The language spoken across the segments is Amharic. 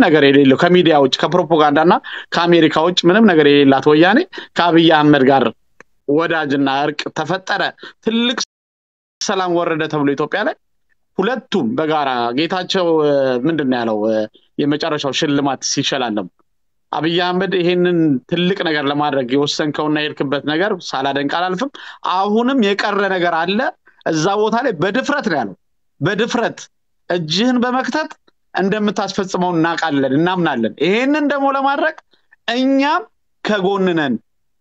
ነገር የሌለው ከሚዲያ ውጭ ከፕሮፓጋንዳና ከአሜሪካ ውጭ ምንም ነገር የሌላት ወያኔ ከአብይ አህመድ ጋር ወዳጅና እርቅ ተፈጠረ፣ ትልቅ ሰላም ወረደ ተብሎ ኢትዮጵያ ላይ ሁለቱም በጋራ ጌታቸው ምንድን ነው ያለው የመጨረሻው ሽልማት ሲሸላለሙ አብይ አህመድ ይሄንን ትልቅ ነገር ለማድረግ የወሰንከውና የሄድክበት ነገር ሳላደንቅ አላልፍም። አሁንም የቀረ ነገር አለ እዛ ቦታ ላይ በድፍረት ነው ያለው። በድፍረት እጅህን በመክተት እንደምታስፈጽመው እናውቃለን፣ እናምናለን። ይሄንን ደግሞ ለማድረግ እኛም ከጎንነን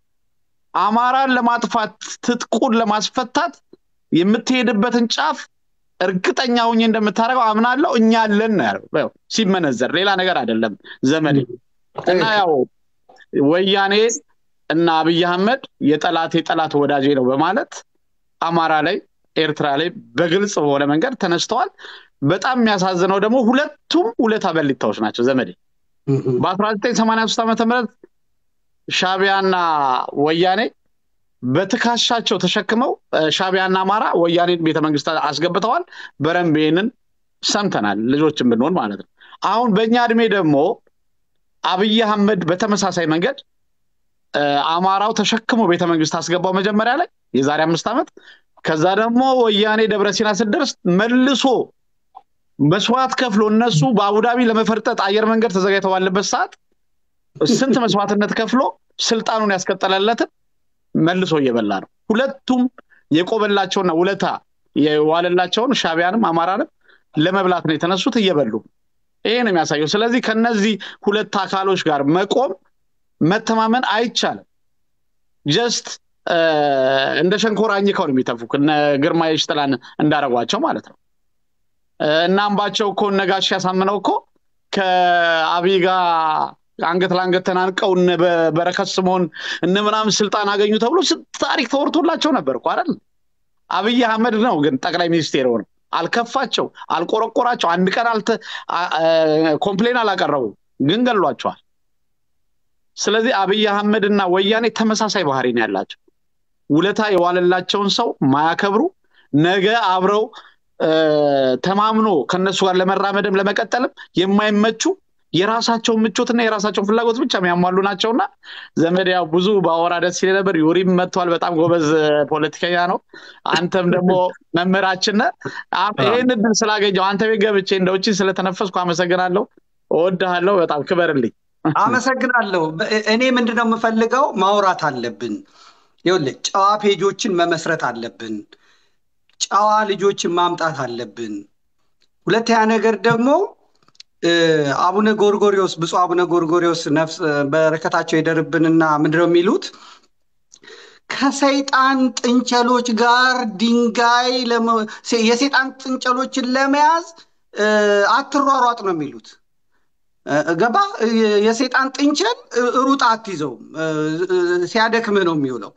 አማራን ለማጥፋት ትጥቁን ለማስፈታት የምትሄድበትን ጫፍ እርግጠኛ ሁኜ እንደምታደርገው አምናለሁ። እኛ አለን ነው ያለው ሲመነዘር፣ ሌላ ነገር አይደለም ዘመዴ። እና ያው ወያኔ እና አብይ አህመድ የጠላት የጠላት ወዳጄ ነው በማለት አማራ ላይ ኤርትራ ላይ በግልጽ በሆነ መንገድ ተነስተዋል። በጣም የሚያሳዝነው ደግሞ ሁለቱም ውለታ በሊታዎች ናቸው ዘመዴ። በ1983 ዓመተ ምህረት ሻቢያና ወያኔ በትከሻቸው ተሸክመው ሻቢያና አማራ ወያኔን ቤተመንግስት አስገብተዋል። በረንብ ይህንን ሰምተናል፣ ልጆችን ብንሆን ማለት ነው። አሁን በእኛ እድሜ ደግሞ አብይ አህመድ በተመሳሳይ መንገድ አማራው ተሸክሞ ቤተመንግስት አስገባው መጀመሪያ ላይ የዛሬ አምስት ዓመት። ከዛ ደግሞ ወያኔ ደብረ ሲና ስደርስ መልሶ መስዋዕት ከፍሎ እነሱ በአቡዳቢ ለመፈርጠጥ አየር መንገድ ተዘጋጅተው ባለበት ሰዓት ስንት መስዋዕትነት ከፍሎ ስልጣኑን ያስቀጠለለትን መልሶ እየበላ ነው። ሁለቱም የቆበላቸውና ውለታ የዋለላቸውን ሻቢያንም አማራንም ለመብላት ነው የተነሱት፣ እየበሉ ይሄ ነው የሚያሳየው። ስለዚህ ከነዚህ ሁለት አካሎች ጋር መቆም መተማመን አይቻልም። ጀስት እንደ ሸንኮራ አኝከው ነው የሚተፉ እነ ግርማ የሽጥላን እንዳረጓቸው ማለት ነው። እና አምባቸው እኮ እነ ጋሽ ያሳምነው እኮ ከአብይ ጋር አንገት ለአንገት ተናንቀው እነ በረከት ስምኦን እነ ምናምን ስልጣን አገኙ ተብሎ ታሪክ ተወርቶላቸው ነበር እኮ አይደል? አብይ አህመድ ነው ግን ጠቅላይ ሚኒስቴር ሆነው አልከፋቸው፣ አልቆረቆራቸው፣ አንድ ቀን ኮምፕሌን አላቀረቡ፣ ግን ገሏቸዋል። ስለዚህ አብይ አህመድ እና ወያኔ ተመሳሳይ ባህሪ ነው ያላቸው። ውለታ የዋለላቸውን ሰው ማያከብሩ ነገ አብረው ተማምኖ ከነሱ ጋር ለመራመድም ለመቀጠልም የማይመቹ የራሳቸውን ምቾትና የራሳቸውን ፍላጎት ብቻ የሚያሟሉ ናቸውና ዘመድ ያው ብዙ በአወራ ደስ ሲል ነበር። ዩሪም መጥቷል። በጣም ጎበዝ ፖለቲከኛ ነው። አንተም ደግሞ መምህራችን ነህ። ይህን እድል ስላገኘው አንተ ቤት ገብቼ እንደ ውጭ ስለተነፈስኩ አመሰግናለሁ። እወድሃለሁ። በጣም ክበርልኝ። አመሰግናለሁ። እኔ ምንድነው የምፈልገው ማውራት አለብን። ይኸውልህ ጨዋ ፔጆችን መመስረት አለብን። ጨዋ ልጆችን ማምጣት አለብን። ሁለተኛ ነገር ደግሞ አቡነ ጎርጎሪዎስ ብፁዕ አቡነ ጎርጎሪዎስ ነፍስ በረከታቸው ይደርብንና ምንድነው የሚሉት ከሰይጣን ጥንቸሎች ጋር ድንጋይ የሰይጣን ጥንቸሎችን ለመያዝ አትሯሯጥ ነው የሚሉት። ገባ? የሰይጣን ጥንቸል ሩጥ አትይዘውም፣ ሲያደክምህ ነው የሚውለው።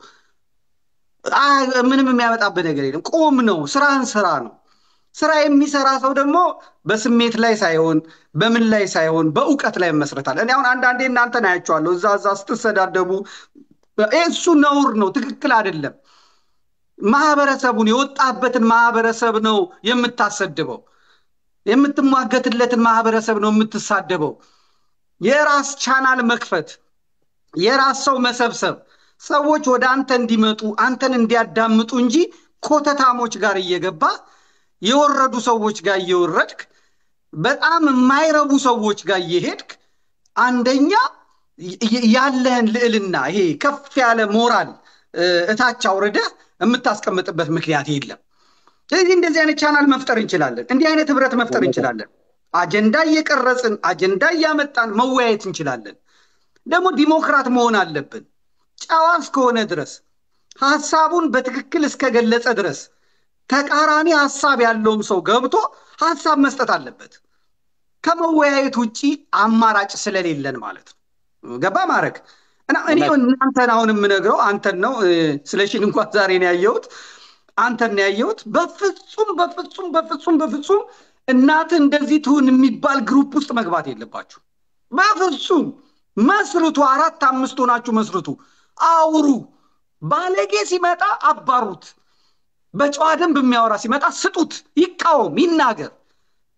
ምንም የሚያመጣብህ ነገር የለም። ቁም ነው፣ ስራህን ስራ ነው። ስራ የሚሰራ ሰው ደግሞ በስሜት ላይ ሳይሆን በምን ላይ ሳይሆን በእውቀት ላይ መስረታል። እኔ አሁን አንዳንዴ እናንተን አያቸዋለሁ እዛ እዛ ስትሰዳደቡ፣ እሱ ነውር ነው፣ ትክክል አይደለም። ማህበረሰቡን የወጣበትን ማህበረሰብ ነው የምታሰድበው። የምትሟገትለትን ማህበረሰብ ነው የምትሳደበው። የራስ ቻናል መክፈት፣ የራስ ሰው መሰብሰብ፣ ሰዎች ወደ አንተ እንዲመጡ አንተን እንዲያዳምጡ እንጂ ኮተታሞች ጋር እየገባ የወረዱ ሰዎች ጋር እየወረድክ በጣም የማይረቡ ሰዎች ጋር እየሄድክ አንደኛ ያለህን ልዕልና ይሄ ከፍ ያለ ሞራል እታች አውርደህ የምታስቀምጥበት ምክንያት የለም። ስለዚህ እንደዚህ አይነት ቻናል መፍጠር እንችላለን። እንዲህ አይነት ህብረት መፍጠር እንችላለን። አጀንዳ እየቀረጽን አጀንዳ እያመጣን መወያየት እንችላለን። ደግሞ ዲሞክራት መሆን አለብን። ጨዋ እስከሆነ ድረስ ሀሳቡን በትክክል እስከገለጸ ድረስ ተቃራኒ ሀሳብ ያለውም ሰው ገብቶ ሀሳብ መስጠት አለበት። ከመወያየት ውጭ አማራጭ ስለሌለን ማለት ነው። ገባ ማድረግ እና እኔ እናንተን አሁን የምነግረው አንተን ነው። ስለሽን እንኳን ዛሬ ነው ያየሁት፣ አንተን ነው ያየሁት። በፍጹም በፍጹም በፍጹም በፍጹም እናትህ እንደዚህ ትሁን የሚባል ግሩፕ ውስጥ መግባት የለባችሁ። በፍጹም መስርቱ፣ አራት አምስት ሆናችሁ መስርቱ፣ አውሩ። ባለጌ ሲመጣ አባሩት። በጨዋ ደንብ የሚያወራ ሲመጣ ስጡት፣ ይቃወም፣ ይናገር።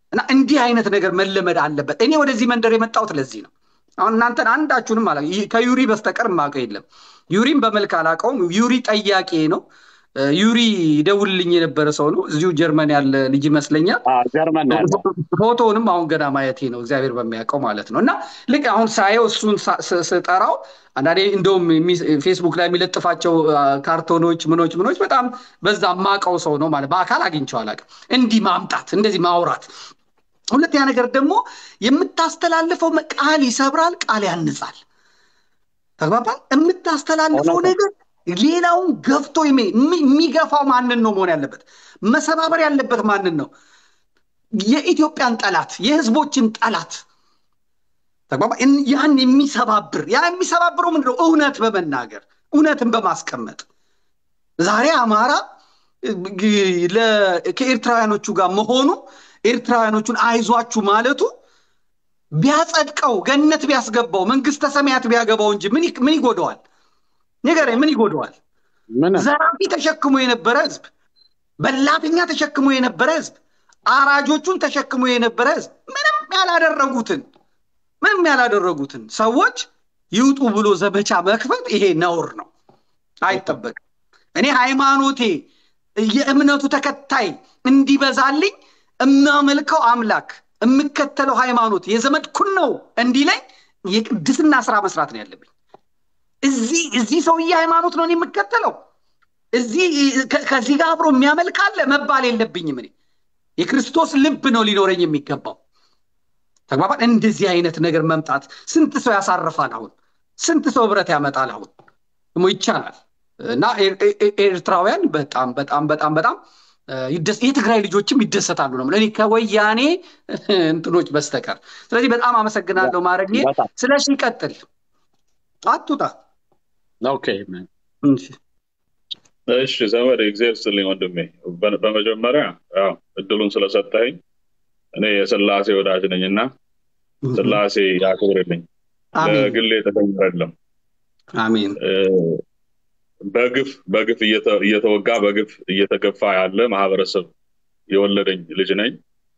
እና እንዲህ አይነት ነገር መለመድ አለበት። እኔ ወደዚህ መንደር የመጣሁት ለዚህ ነው። አሁን እናንተን አንዳችሁንም አላ ከዩሪ በስተቀር የማውቀው የለም። ዩሪም በመልክ አላውቀውም። ዩሪ ጠያቄ ነው። ዩሪ ይደውልልኝ የነበረ ሰው ነው። እዚሁ ጀርመን ያለ ልጅ ይመስለኛል። ጀርመን ያለ ፎቶውንም አሁን ገና ማየቴ ነው፣ እግዚአብሔር በሚያውቀው ማለት ነው። እና ልክ አሁን ሳየው እሱን ስጠራው አንዳንዴ እንደውም ፌስቡክ ላይ የሚለጥፋቸው ካርቶኖች ምኖች ምኖች በጣም በዛ ማቀው ሰው ነው ማለት በአካል አግኝቼው አላውቅም። እንዲህ ማምጣት እንደዚህ ማውራት ሁለተኛ ነገር ደግሞ የምታስተላልፈው ቃል ይሰብራል፣ ቃል ያንጻል። ተግባባል። የምታስተላልፈው ነገር ሌላውን ገፍቶ የሚገፋው ማንን ነው መሆን ያለበት? መሰባበር ያለበት ማንን ነው? የኢትዮጵያን ጠላት፣ የህዝቦችን ጠላት ተግባባ። ያን የሚሰባብር ያ የሚሰባብረው ምንድን ነው? እውነት በመናገር እውነትን በማስቀመጥ ዛሬ አማራ ከኤርትራውያኖቹ ጋር መሆኑ ኤርትራውያኖቹን አይዟችሁ ማለቱ ቢያጸድቀው ገነት ቢያስገባው መንግስተ ሰማያት ቢያገባው እንጂ ምን ይጎደዋል? ንገረኝ፣ ምን ይጎደዋል? ዘራፊ ተሸክሞ የነበረ ህዝብ፣ በላተኛ ተሸክሞ የነበረ ህዝብ፣ አራጆቹን ተሸክሞ የነበረ ህዝብ ምንም ያላደረጉትን ምንም ያላደረጉትን ሰዎች ይውጡ ብሎ ዘመቻ መክፈት ይሄ ነውር ነው፣ አይጠበቅም። እኔ ሃይማኖቴ የእምነቱ ተከታይ እንዲበዛልኝ የማመልከው አምላክ የምከተለው ሃይማኖት የዘመድኩን ነው እንዲለኝ የቅድስና ስራ መስራት ነው ያለብኝ። እዚህ እዚህ ሰውዬ ሃይማኖት ነው የምከተለው እዚህ ከዚህ ጋር አብሮ የሚያመልክ አለ መባል የለብኝም። እኔ የክርስቶስ ልብ ነው ሊኖረኝ የሚገባው። ተግባባን። እንደዚህ አይነት ነገር መምጣት ስንት ሰው ያሳርፋል። አሁን ስንት ሰው ህብረት ያመጣል። አሁን ደግሞ ይቻላል እና ኤርትራውያን በጣም በጣም በጣም በጣም የትግራይ ልጆችም ይደሰታሉ ነው እኔ ከወያኔ እንትኖች በስተቀር። ስለዚህ በጣም አመሰግናለሁ ማድረግ ስለሺ ይቀጥል። አቱጣ እሺ ዘመድ እግዚአብሔር ይስጥልኝ ወንድሜ። በመጀመሪያ ያው እድሉን ስለሰጠኸኝ እኔ የስላሴ ወዳጅ ነኝ እና ስላሴ ያክብርልኝ። ለግሌ ጥቅም አይደለም። አሜን። በግፍ በግፍ እየተወጋ በግፍ እየተገፋ ያለ ማህበረሰብ የወለደኝ ልጅ ነኝ።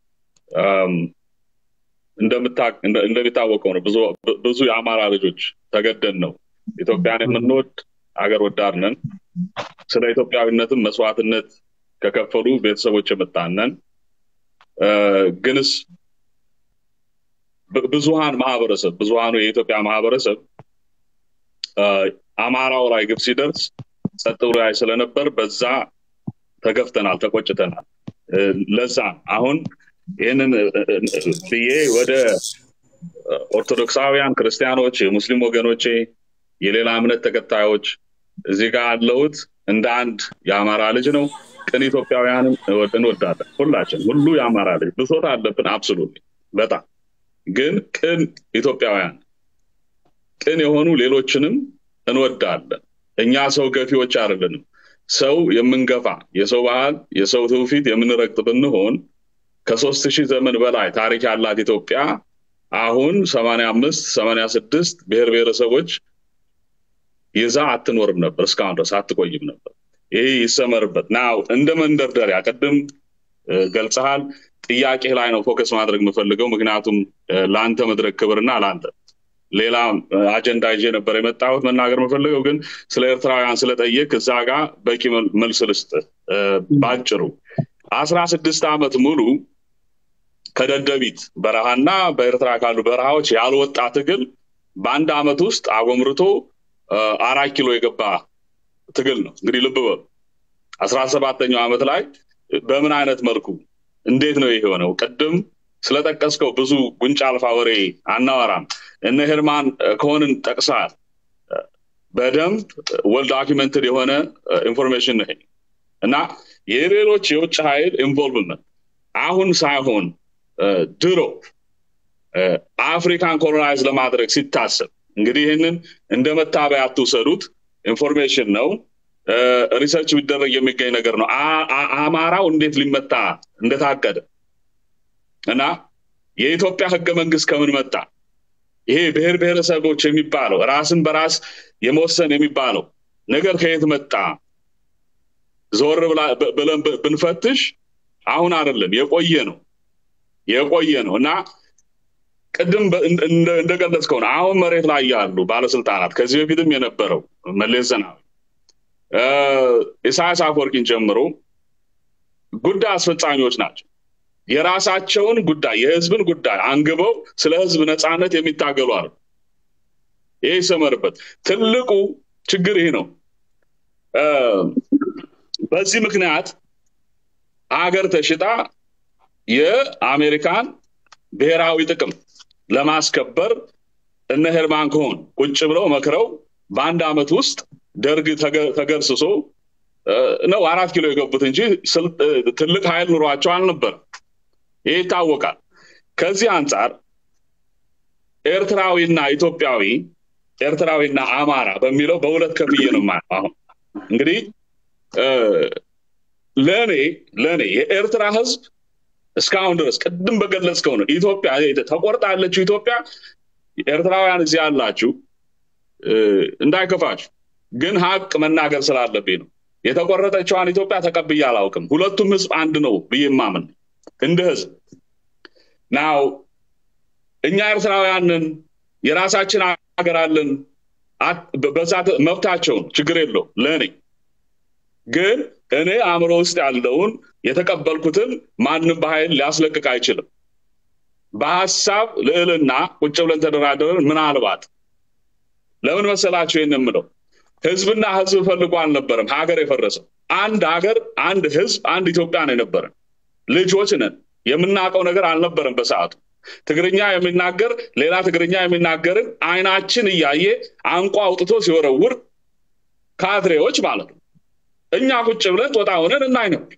እንደሚታወቀው ነው ብዙ የአማራ ልጆች ተገደን ነው ኢትዮጵያን የምንወድ አገር ወዳድ ነን። ስለ ኢትዮጵያዊነትም መስዋዕትነት ከከፈሉ ቤተሰቦች የመጣነን ግንስ ብዙሃን ማህበረሰብ ብዙሃኑ የኢትዮጵያ ማህበረሰብ አማራው ላይ ግብ ሲደርስ ጸጥ ብሎ ያይ ስለነበር በዛ ተገፍተናል፣ ተቆጭተናል። ለዛ አሁን ይህንን ብዬ ወደ ኦርቶዶክሳውያን ክርስቲያኖች፣ የሙስሊም ወገኖቼ፣ የሌላ እምነት ተከታዮች እዚህ ጋር ያለሁት እንደ አንድ የአማራ ልጅ ነው። ቅን ኢትዮጵያውያንን እንወዳለን ሁላችን። ሁሉ የአማራ ልጅ ብሶት አለብን፣ አብስሉት በጣም ግን ቅን ኢትዮጵያውያን ቅን የሆኑ ሌሎችንም እንወዳለን። እኛ ሰው ገፊዎች አይደለንም። ሰው የምንገፋ የሰው ባህል፣ የሰው ትውፊት የምንረግጥ ብንሆን ከሶስት ሺህ ዘመን በላይ ታሪክ ያላት ኢትዮጵያ አሁን ሰማንያ አምስት ሰማንያ ስድስት ብሔር ብሔረሰቦች ይዛ አትኖርም ነበር፣ እስካሁን ድረስ አትቆይም ነበር። ይህ ይሰመርበት ናው እንደ መንደርደሪያ ቅድም ገልጸሃል። ጥያቄ ላይ ነው ፎከስ ማድረግ የምፈልገው፣ ምክንያቱም ለአንተ መድረክ ክብርና ለአንተ ሌላ አጀንዳ ይዤ ነበር የመጣሁት መናገር የምፈልገው ግን ስለ ኤርትራውያን ስለጠየቅ እዛ ጋር በቂ መልስ ልስጥ። ባጭሩ አስራ ስድስት ዓመት ሙሉ ከደደቢት በረሃና በኤርትራ ካሉ በረሃዎች ያልወጣ ትግል በአንድ ዓመት ውስጥ አጎምርቶ አራት ኪሎ የገባ ትግል ነው። እንግዲህ ልብ በሉ አስራ ሰባተኛው ዓመት ላይ በምን አይነት መልኩ እንዴት ነው ይሄ የሆነው? ቅድም ስለጠቀስከው ብዙ ጉንጫ አልፋ ወሬ አናወራም። እነ ሄርማን ከሆንን ጠቅሰሃል። በደንብ ወል ዶኪመንትድ የሆነ ኢንፎርሜሽን ነው እና የሌሎች የውጭ ኃይል ኢንቮልቭመንት አሁን ሳይሆን ድሮ አፍሪካን ኮሎናይዝ ለማድረግ ሲታሰብ እንግዲህ ይህንን እንደ መታበያ አትውሰዱት። ኢንፎርሜሽን ነው፣ ሪሰርች ቢደረግ የሚገኝ ነገር ነው። አማራው እንዴት ሊመታ እንደታቀደ እና የኢትዮጵያ ህገ መንግስት ከምን መጣ? ይሄ ብሔር ብሔረሰቦች የሚባለው ራስን በራስ የመወሰን የሚባለው ነገር ከየት መጣ? ዞር ብለን ብንፈትሽ አሁን አይደለም የቆየ ነው። የቆየ ነው እና ቅድም እንደገለጽከው ነው። አሁን መሬት ላይ ያሉ ባለስልጣናት ከዚህ በፊትም የነበረው መለስ ዜናዊ ኢሳያስ አፈወርቂን ጨምሮ ጉዳይ አስፈጻሚዎች ናቸው። የራሳቸውን ጉዳይ የህዝብን ጉዳይ አንግበው ስለ ህዝብ ነፃነት የሚታገሉ አሉ። ይህ ይሰመርበት። ትልቁ ችግር ይህ ነው። በዚህ ምክንያት ሀገር ተሽጣ የአሜሪካን ብሔራዊ ጥቅም ለማስከበር እነ ሄርማን ኮሆን ቁጭ ብለው መክረው በአንድ ዓመት ውስጥ ደርግ ተገርስሶ ነው አራት ኪሎ የገቡት እንጂ ትልቅ ኃይል ኑሯቸው አልነበረም። ይህ ይታወቃል። ከዚህ አንጻር ኤርትራዊና ኢትዮጵያዊ ኤርትራዊና አማራ በሚለው በሁለት ከፍዬ ነው ማለት አሁን እንግዲህ ለእኔ ለእኔ የኤርትራ ህዝብ እስካሁን ድረስ ቅድም በገለጽከው ነው ኢትዮጵያ ተቆርጣ ያለችው ኢትዮጵያ ኤርትራውያን እዚህ ያላችሁ እንዳይከፋችሁ፣ ግን ሀቅ መናገር ስላለብኝ ነው። የተቆረጠችዋን ኢትዮጵያ ተቀብዬ አላውቅም። ሁለቱም ህዝብ አንድ ነው ብዬ ማምን እንደ ህዝብ ናው እኛ ኤርትራውያንን የራሳችን ሀገር አለን። በዛ መብታቸውን ችግር የለው ለእኔ ግን እኔ አእምሮ ውስጥ ያለውን የተቀበልኩትን ማንም በኃይል ሊያስለቅቅ አይችልም። በሀሳብ ልዕልና ቁጭ ብለን ተደራደረን ምናልባት ለምን መሰላቸው ይህን የምለው ህዝብና ህዝብ ፈልጎ አልነበረም ሀገር የፈረሰው አንድ ሀገር አንድ ህዝብ አንድ ኢትዮጵያ ነው የነበረን ልጆች ነን የምናውቀው ነገር አልነበረም በሰዓቱ ትግርኛ የሚናገር ሌላ ትግርኛ የሚናገርን አይናችን እያየ አንቋ አውጥቶ ሲወረውር ካድሬዎች ማለት ነው እኛ ቁጭ ብለን ጦጣ ሆነን እናይ ነበር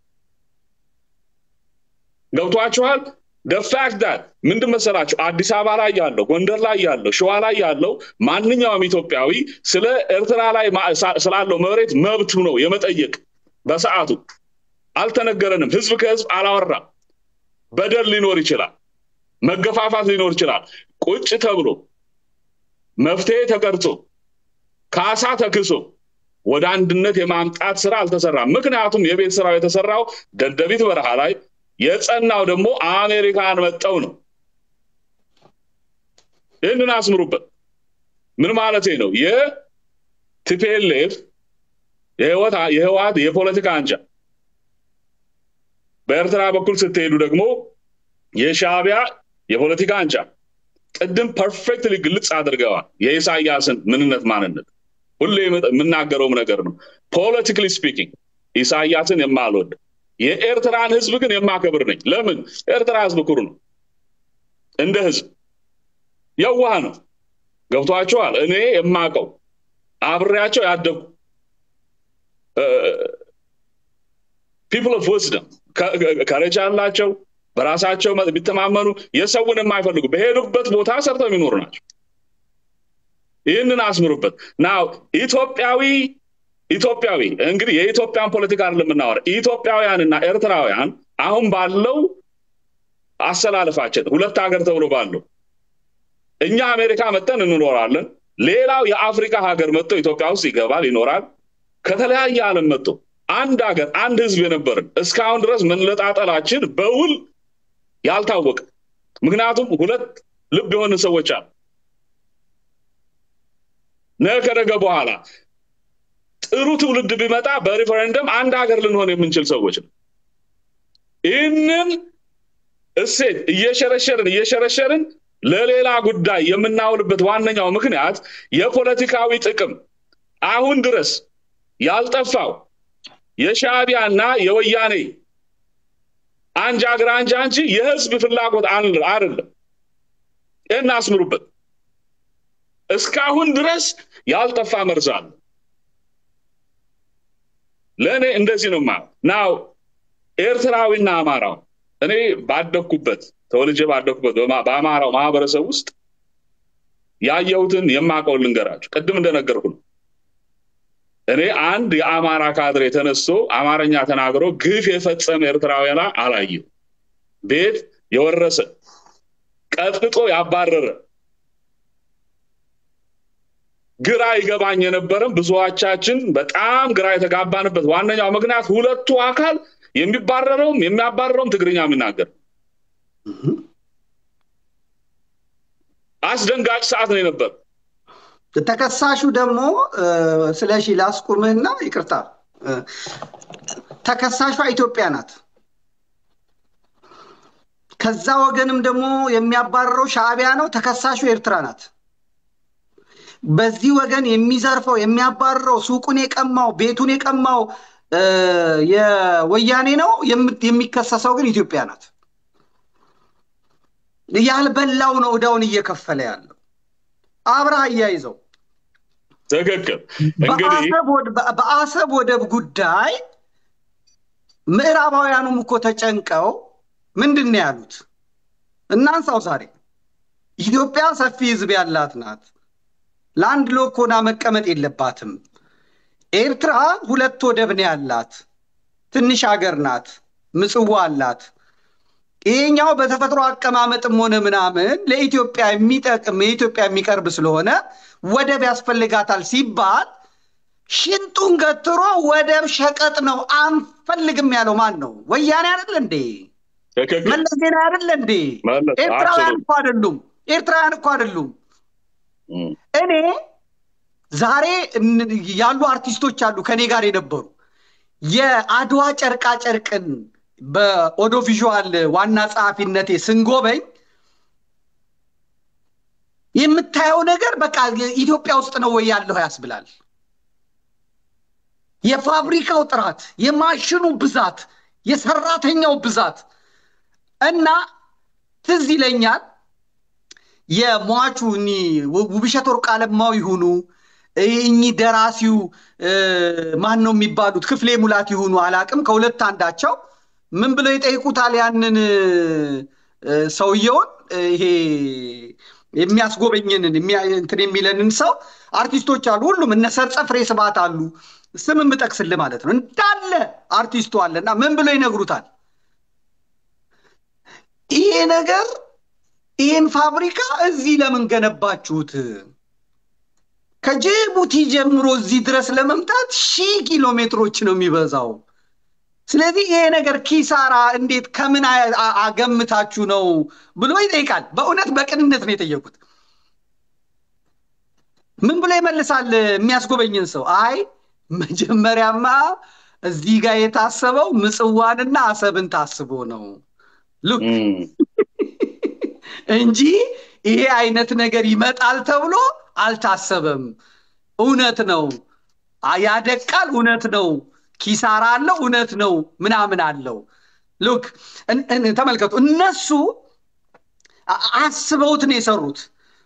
ገብቷችኋል ደፋክት ዳት ምንድን መሰላችሁ አዲስ አበባ ላይ ያለው ጎንደር ላይ ያለው ሸዋ ላይ ያለው ማንኛውም ኢትዮጵያዊ ስለ ኤርትራ ላይ ስላለው መሬት መብቱ ነው የመጠየቅ በሰዓቱ አልተነገረንም ህዝብ ከህዝብ አላወራም በደል ሊኖር ይችላል መገፋፋት ሊኖር ይችላል ቁጭ ተብሎ መፍትሄ ተቀርጾ ካሳ ተክሶ ወደ አንድነት የማምጣት ስራ አልተሰራም ምክንያቱም የቤት ስራው የተሰራው ደደቢት በረሃ ላይ የጸናው ደግሞ አሜሪካን መጠው ነው ይህንን አስምሩበት ምን ማለት ነው የቲፒኤልኤፍ የህወሓት የፖለቲካ አንጃ በኤርትራ በኩል ስትሄዱ ደግሞ የሻቢያ የፖለቲካ አንጃ ቅድም ፐርፌክትሊ ግልጽ አድርገዋል የኢሳያስን ምንነት ማንነት ሁሌ የምናገረውም ነገር ነው ፖለቲካሊ ስፒኪንግ ኢሳያስን የማልወድ የኤርትራን ህዝብ ግን የማከብር ነኝ ለምን ኤርትራ ህዝብ ኩሩ ነው እንደ ህዝብ የዋህ ነው ገብቷቸዋል እኔ የማቀው አብሬያቸው ያደጉ ፒፕል ኦፍ ዊዝደም ከረጃ አላቸው በራሳቸው ቢተማመኑ የሰውን የማይፈልጉ በሄዱበት ቦታ ሰርተው የሚኖሩ ናቸው ይህንን አስምሩበት ናው ኢትዮጵያዊ ኢትዮጵያዊ እንግዲህ የኢትዮጵያን ፖለቲካ አይደለም የምናወራ ኢትዮጵያውያንና ኤርትራውያን አሁን ባለው አሰላለፋችን ሁለት ሀገር ተብሎ ባለው እኛ አሜሪካ መጠን እንኖራለን ሌላው የአፍሪካ ሀገር መጥቶ ኢትዮጵያ ውስጥ ይገባል ይኖራል ከተለያየ ዓለም መጥቶ አንድ ሀገር አንድ ህዝብ የነበርን እስካሁን ድረስ መለጣጠላችን በውል ያልታወቀ ምክንያቱም ሁለት ልብ የሆነ ሰዎች አሉ ነገ ከነገ በኋላ ጥሩ ትውልድ ቢመጣ በሪፈረንደም አንድ ሀገር ልንሆን የምንችል ሰዎች ነው ይህንን እሴት እየሸረሸርን እየሸረሸርን ለሌላ ጉዳይ የምናውልበት ዋነኛው ምክንያት የፖለቲካዊ ጥቅም አሁን ድረስ ያልጠፋው የሻቢያና የወያኔ አንጃ ግራ አንጃ እንጂ የህዝብ ፍላጎት አይደለም ይህን አስምሩበት እስካሁን ድረስ ያልጠፋ መርዛል ለእኔ እንደዚህ ነው ማ ናው ኤርትራዊና አማራው እኔ ባደግኩበት ተወልጄ ባደግኩበት በአማራው ማህበረሰብ ውስጥ ያየሁትን የማቀውን ልንገራችሁ ቅድም እንደነገርኩ ነው እኔ አንድ የአማራ ካድሬ ተነስቶ አማርኛ ተናግሮ ግፍ የፈጸመ ኤርትራውያና አላየው ቤት የወረሰ ቀጥቅጦ ያባረረ ግራ ይገባኝ የነበረም ብዙዎቻችን በጣም ግራ የተጋባንበት ዋነኛው ምክንያት ሁለቱ አካል የሚባረረውም የሚያባረረውም ትግርኛ የሚናገር አስደንጋጭ ሰዓት ነው የነበር። ተከሳሹ ደግሞ ስለ ሺ ላስቁምህና ይቅርታ፣ ተከሳሿ ኢትዮጵያ ናት። ከዛ ወገንም ደግሞ የሚያባረረው ሻዕቢያ ነው። ተከሳሹ ኤርትራ ናት። በዚህ ወገን የሚዘርፈው የሚያባርረው ሱቁን የቀማው ቤቱን የቀማው የወያኔ ነው። የሚከሰሰው ግን ኢትዮጵያ ናት። ያልበላው ነው እዳውን እየከፈለ ያለው። አብረህ አያይዘው ትክክል። እንግዲህ በአሰብ ወደብ ጉዳይ ምዕራባውያኑም እኮ ተጨንቀው ምንድን ነው ያሉት? እናንሳው ዛሬ ኢትዮጵያ ሰፊ ሕዝብ ያላት ናት። ለአንድ ሎክ ሆና መቀመጥ የለባትም። ኤርትራ ሁለት ወደብ ነው ያላት፣ ትንሽ ሀገር ናት፣ ምጽዋ አላት። ይሄኛው በተፈጥሮ አቀማመጥም ሆነ ምናምን ለኢትዮጵያ የሚጠቅም የኢትዮጵያ የሚቀርብ ስለሆነ ወደብ ያስፈልጋታል ሲባል ሽንጡን ገትሮ ወደብ ሸቀጥ ነው አንፈልግም ያለው ማን ነው? ወያኔ አይደለ እንዴ? መለስ ዜና አይደለ እንዴ? ኤርትራውያን እኮ አይደሉም። ኤርትራውያን እኮ አይደሉም። እኔ ዛሬ ያሉ አርቲስቶች አሉ ከኔ ጋር የነበሩ የአድዋ ጨርቃ ጨርቅን በኦዶ ቪዥዋል ዋና ጸሐፊነቴ ስንጎበኝ የምታየው ነገር በቃ ኢትዮጵያ ውስጥ ነው ወይ ያለው ያስብላል። የፋብሪካው ጥራት፣ የማሽኑ ብዛት፣ የሰራተኛው ብዛት እና ትዝ ይለኛል የሟቹ ውብሸት ወርቅ አለማው ይሁኑ እኚህ ደራሲው ማን ነው የሚባሉት ክፍሌ ሙላት ይሁኑ አላቅም፣ ከሁለት አንዳቸው ምን ብለው ይጠይቁታል ያንን ሰውየውን ይሄ የሚያስጎበኝንን እንትን የሚለንን ሰው አርቲስቶች አሉ። ሁሉም እነ ሰርጸ ፍሬ ስብሐት አሉ። ስም የምጠቅስልህ ማለት ነው። እንዳለ አርቲስቱ አለ እና ምን ብለው ይነግሩታል? ይሄ ነገር ይህን ፋብሪካ እዚህ ለምን ገነባችሁት? ከጅቡቲ ጀምሮ እዚህ ድረስ ለመምጣት ሺህ ኪሎ ሜትሮች ነው የሚበዛው። ስለዚህ ይሄ ነገር ኪሳራ እንዴት ከምን አገምታችሁ ነው ብሎ ይጠይቃል። በእውነት በቅንነት ነው የጠየቁት። ምን ብሎ ይመልሳል? የሚያስጎበኝን ሰው አይ መጀመሪያማ እዚህ ጋር የታሰበው ምጽዋንና አሰብን ታስቦ ነው ሉክ እንጂ ይሄ አይነት ነገር ይመጣል ተብሎ አልታሰበም። እውነት ነው፣ ያደቃል፣ እውነት ነው፣ ኪሳራ አለው፣ እውነት ነው፣ ምናምን አለው። ሉክ ተመልከቱ፣ እነሱ አስበውት ነው የሰሩት።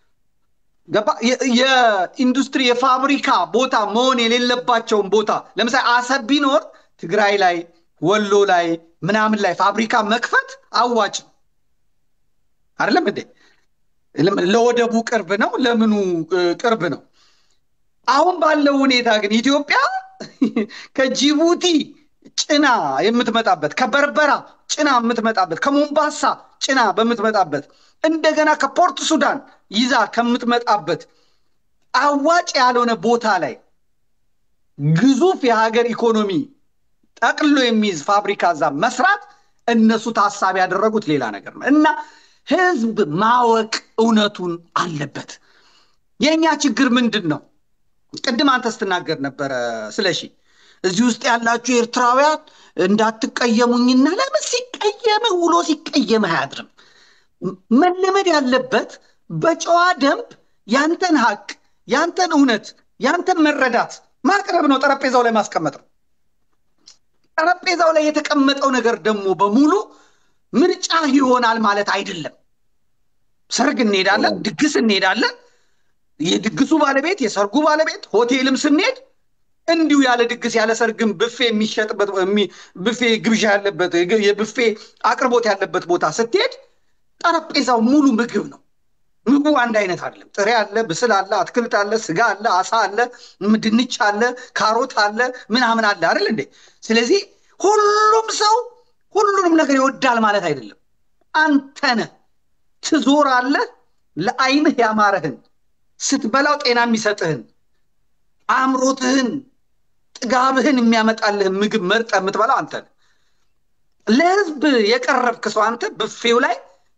የኢንዱስትሪ የፋብሪካ ቦታ መሆን የሌለባቸውን ቦታ ለምሳሌ አሰብ ቢኖር ትግራይ ላይ ወሎ ላይ ምናምን ላይ ፋብሪካ መክፈት አዋጭ ነው አይደለም እንዴ? ለወደቡ ቅርብ ነው፣ ለምኑ ቅርብ ነው። አሁን ባለው ሁኔታ ግን ኢትዮጵያ ከጅቡቲ ጭና የምትመጣበት ከበርበራ ጭና የምትመጣበት ከሞምባሳ ጭና በምትመጣበት እንደገና ከፖርት ሱዳን ይዛ ከምትመጣበት አዋጭ ያልሆነ ቦታ ላይ ግዙፍ የሀገር ኢኮኖሚ ጠቅሎ የሚይዝ ፋብሪካ እዛ መስራት እነሱ ታሳቢ ያደረጉት ሌላ ነገር ነው እና ህዝብ ማወቅ እውነቱን አለበት። የእኛ ችግር ምንድን ነው? ቅድም አንተ ስትናገር ነበረ ስለሺ እዚህ ውስጥ ያላችሁ ኤርትራውያን እንዳትቀየሙኝና ለምን ሲቀየምህ ውሎ ሲቀየምህ አያድርም። መለመድ ያለበት በጨዋ ደንብ ያንተን ሀቅ፣ ያንተን እውነት፣ ያንተን መረዳት ማቅረብ ነው። ጠረጴዛው ላይ ማስቀመጥ ነው። ጠረጴዛው ላይ የተቀመጠው ነገር ደግሞ በሙሉ ምርጫ ይሆናል ማለት አይደለም። ሰርግ እንሄዳለን፣ ድግስ እንሄዳለን። የድግሱ ባለቤት የሰርጉ ባለቤት ሆቴልም ስንሄድ እንዲሁ ያለ ድግስ ያለ ሰርግም ብፌ የሚሸጥበት ብፌ ግብዣ ያለበት የብፌ አቅርቦት ያለበት ቦታ ስትሄድ ጠረጴዛው ሙሉ ምግብ ነው። ምግቡ አንድ አይነት አይደለም። ጥሬ አለ፣ ብስል አለ፣ አትክልት አለ፣ ስጋ አለ፣ አሳ አለ፣ ድንች አለ፣ ካሮት አለ፣ ምናምን አለ አይደል እንዴ? ስለዚህ ሁሉም ሰው ሁሉንም ነገር ይወዳል ማለት አይደለም። አንተነህ ትዞራለህ፣ ለአይንህ ያማረህን ስትበላው ጤና የሚሰጥህን አእምሮትህን ጥጋብህን የሚያመጣልህን ምግብ መርጠህ የምትበላው አንተ ነህ። ለህዝብ የቀረብክ ሰው አንተ ብፌው ላይ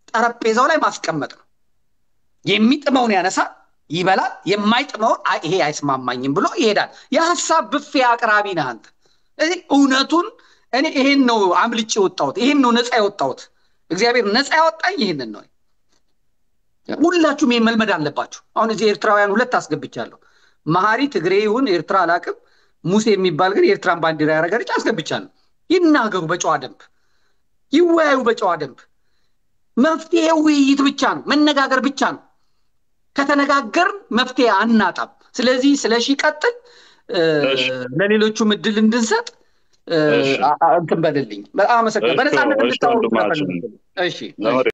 ጠረጴዛው ላይ ማስቀመጥ ነው። የሚጥመውን ያነሳል፣ ይበላል። የማይጥመውን አይ ይሄ አይስማማኝም ብሎ ይሄዳል። የሀሳብ ብፌ አቅራቢ ነህ አንተ። ስለዚህ እውነቱን እኔ ይሄን ነው አምልጭ የወጣሁት፣ ይሄን ነው ነፃ የወጣሁት። እግዚአብሔር ነፃ ያወጣኝ ይህንን ነው። ሁላችሁም ይሄን መልመድ አለባችሁ። አሁን እዚህ ኤርትራውያን ሁለት አስገብቻለሁ። መሀሪ ትግሬ ይሁን ኤርትራ አላቅም፣ ሙሴ የሚባል ግን የኤርትራን ባንዲራ ያደረገ ልጅ አስገብቻለሁ። ይናገሩ በጨዋ ደንብ፣ ይወያዩ በጨዋ ደንብ። መፍትሄው ውይይት ብቻ ነው፣ መነጋገር ብቻ ነው። ከተነጋገርን መፍትሄ አናጣም። ስለዚህ ስለ ሺ ቀጥል፣ ለሌሎቹም እድል እንድንሰጥ እንትን በልልኝ። በጣም አመሰግናለሁ። በነፃነት እንድታወሩ ስለፈልግ። እሺ